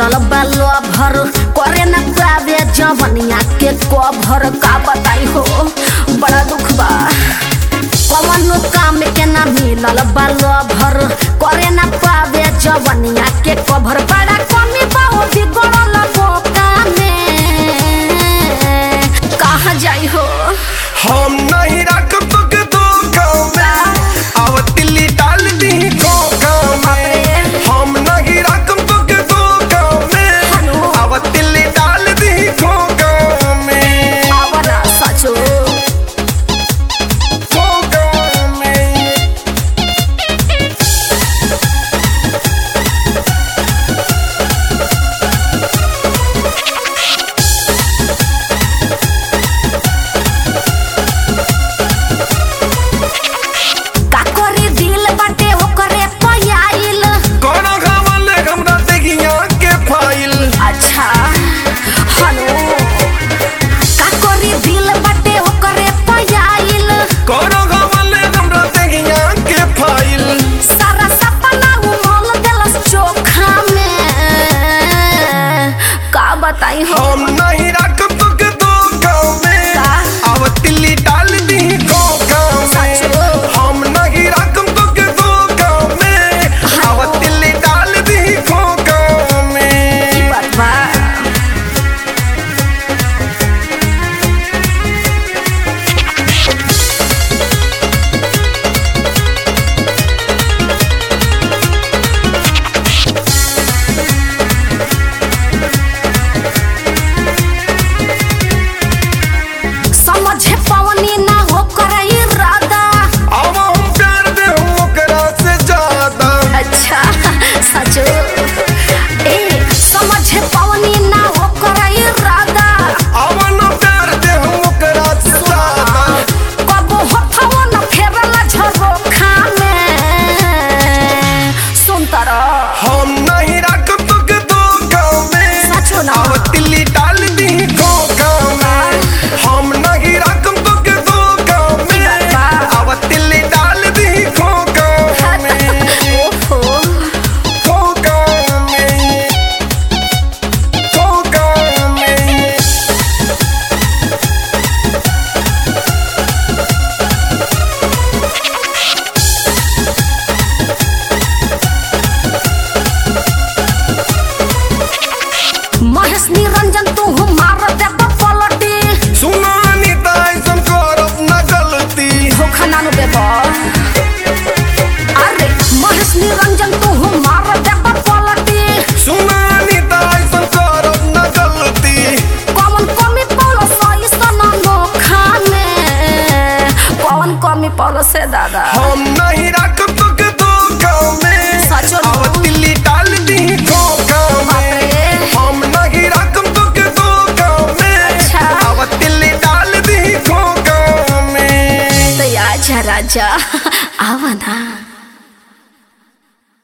मिलल बालो भर करे न पावे जवनिया के कभर का बताई हो बड़ा दुख बा कवनो काम के ना मिलल बालो भर करे न पावे जवनिया के कभर बड़ा कमी बा ओ बिगड़ल बोका में कहाँ जाई हो हम नहीं रख तुक दो गाँव में अब तिल्ली डाल दी खोखा में हम नहीं रख तुक दो गाँव में अब तिल्ली डाल दी खोखा में आवना सचो खोखा में का करे दिल बाटे ओकरे पयाइल कोनो खावल हमरा देखिया के फाइल अच्छा हलो का करे दिल बाटे ओकरे पयाइल कोनो खावल हमरा देखिया के फाइल सारा सपना उमल देलस चोखा में का बताई हो हम नहीं रख तुक दो गाँव में का? अब तिल्ली डाल दी खोखा में सचो? हम नहीं रख तुक दो गाँव में अब तिल्ली डाल दी खोखा की में बात बा समझे पवनी ना हो करे इरादा अब हम प्यार दे ओकरा से ज्यादा अच्छा सचो ए समझे पवनी ना हो करे इरादा अब न प्यार दे ओकरा से ज्यादा कबो होठवा न फेरला झरोखा में सुनता रह हम नहीं रख तुक दो गाँव में सचो ना अब तिल्ली डाल दी खोखा में हम नहीं रख तुक दो गाँव में अब तिल्ली डाल दी खोखा में ओहो खोखा में खोखा में महेश निरंजन तू मार देब पलटी सुनानी ऐसन करब न गलती धोखा नानु देब अरे महेश निरंजन तू मार देब पलटी सुनानी ऐसन करब न गलती कौन कमी पौलो सही सना नोखा में कौन कमी पौलो से दादा हम नहीं रख तुक दो गाँव में सचो ना। अब तिल्ली डाल दी खोखा में बाप रे। हम नहीं रख तुक दो गाँव में अच्छा। अब तिल्ली डाल दी खोखा में तो आजा राजा